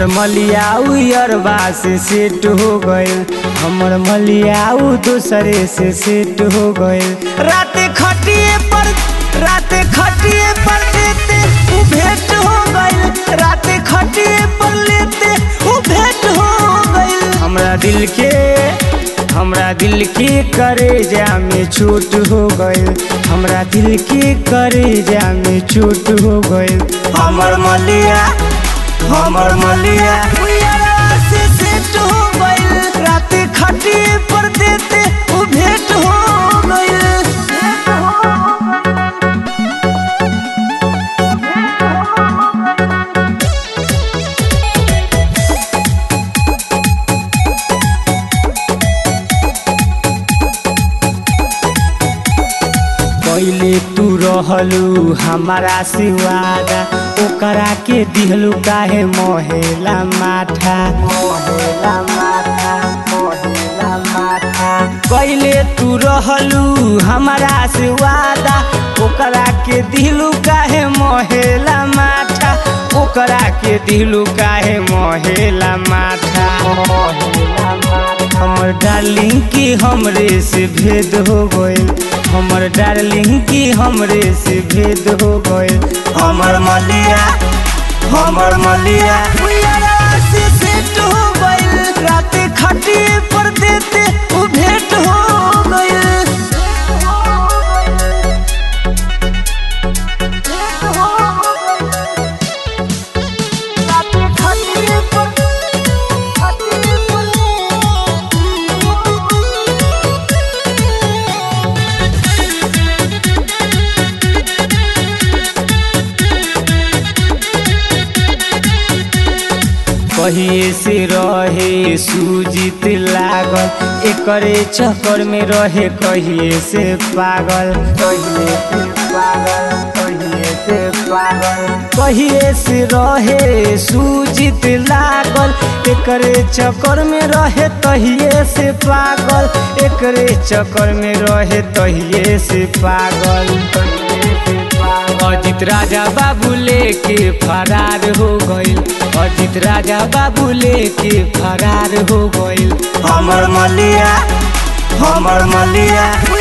हमर मलियाऊ अरबा से सेट हो गइल हमर मलियाऊ दूसरे से सेट हो गइल रात खटिए पर रात खटिए पर लेते उ भेंट हो गइल रात खटिए पर लेते उ भेंट हो गइल हमरा दिल के हमरा दिल के करेजा में चोट हो गइल हमरा दिल के करेजा में चोट हो गइल हमर मलिया हमर मलिया उयरा से सेट हो गइल रात खटिए पर देते उ भेंट हो गइल पहिले तू रहलू हमारा से वादा ओकरा के दिहलू काहे मोहेला माथा मोहेला माथा मोहेला माथा पहिले तू रहलू हमारा से वादा ओकरा के दिहलू काहे मोहेला माथा ओकरा के दिहलू काहे मोहेला माथा मोहेला माथा हमर डार्लिंग की हमरे से भेद हो गइल हमर डार्लिंग की हमरे से भेद हो गइल हमर मलिया हमर मलिया उयरा से सेट हो गइल रात खटिए पर देते उ भेंट हो गइल रात खटिए पर खटिए पर कहिए से रहे सूजित लागल एकरे चक्कर में रहे कहिए से पागल कहिए से पागल कहिए से पागल कहिए से रहे सूजित लागल एकरे चक्कर में रहे तहिए से पागल एकरे चक्कर में रहे तहिए से पागल तहिए से पागल अजित राजा बाबू लेके फरार हो गइल अजित राजा बाबू लेके फरार हो गइल हमर मलिया हमर मलिया